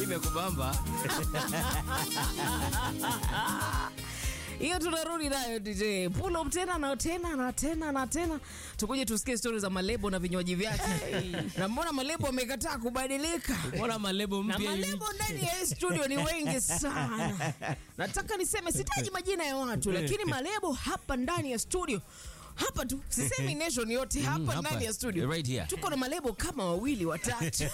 imekubamba hiyo tunarudi nayo DJ pull up tena na tena na tena na tena, tukuje tusikie stori za malebo na vinywaji vyake. na mbona malebo amekataa kubadilika? mbona malebo na mpya hivi? malebo ndani ya hii studio ni wengi sana. Nataka niseme, sitaji majina ya watu, lakini malebo hapa ndani ya studio hapa tu, sisemi nation yote hapa hapa. ndani ya studio Right here. tuko na malebo kama wawili watatu.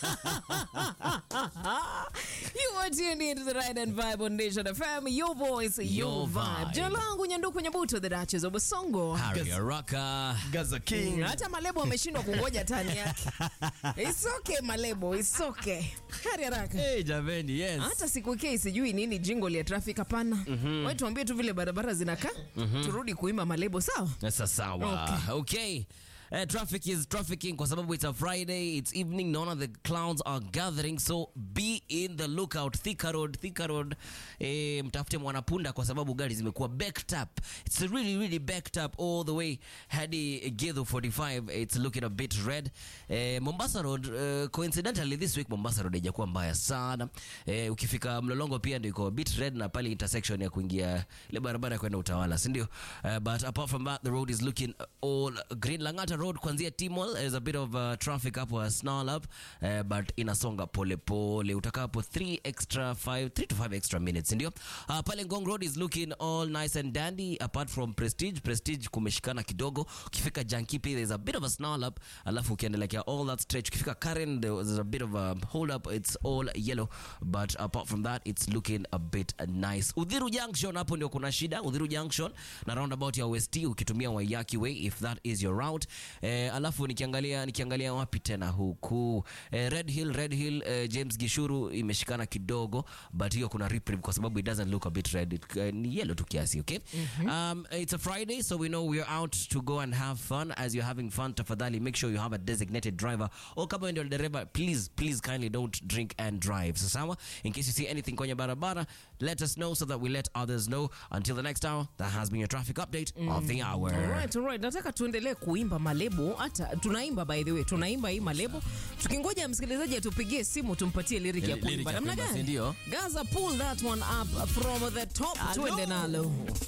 you are tuned into the right and vibe on Nation FM, your voice, your, Your vibe. vibe. Jina langu Nyanduku Nyabuto, the Duchess of Basongo. Harry Araka. Gaza King. Hata malebo ameshindwa kungoja tani yake. It's okay malebo, it's okay. Hali haraka. Hey, jameni, yes. Hata siku kei sijui nini jingle ya traffic hapana. Wewe tuambie tu vile barabara zinakaa. Turudi kuimba malebo sawa? Sasa sawa. Okay. Uh, traffic is trafficking kwa sababu it's a Friday, it's evening, naona the clouds are gathering so be in the lookout. Thika Road, Thika Road, eh, mtafute mwanapunda kwa sababu gari zimekuwa backed up. It's really really backed up all the way hadi Githu 45. It's looking a bit red. Eh, Mombasa Road, uh, coincidentally this week Mombasa Road haijakuwa mbaya sana. Eh, ukifika Mlolongo pia ndio iko a bit red na pale intersection ya kuingia ile barabara ya kwenda Utawala, si ndio? Uh, but apart from that the road is looking all green. Langata Road kuanzia Timol there's a bit of uh, traffic hapo a snarl up uh, but inasonga pole pole utakapo 3 extra 5 3 to 5 extra minutes ndio. Uh, pale Ngong Road is looking all nice and dandy apart from Prestige. Prestige kumeshikana kidogo. Ukifika Jankipi there's a bit of a snarl up alafu ukiendelea all that stretch ukifika Karen there's a bit of a hold up it's all yellow but apart from that it's looking a bit nice. Udhiru Junction hapo ndio kuna shida. Udhiru Junction na roundabout ya West ukitumia Waiyaki Way if that is your route. Eh, alafu nikiangalia nikiangalia wapi tena huku eh, Red Hill Red Hill eh, James Gishuru imeshikana kidogo but hiyo kuna reprieve kwa sababu it doesn't look a bit red it, eh, ni yellow tu kiasi okay um, it's a Friday so we know we are out to go and have fun as you're having fun tafadhali make sure you have a designated driver or kama wewe ndio dereva please please kindly don't drink and drive so sawa in case you see anything kwenye barabara let us know so that we let others know until the next hour that has been your traffic update of the hour Alright, alright. Nataka tuendelee kuimba malebo, hata tunaimba by the way, tunaimba hii malebo. Tukingoja msikilizaji atupigie simu tumpatie lyric ya Lyric ya kuimba. Namna kuimba, si gani? ndio? Gaza pull that one up from the top. Tuende nalo.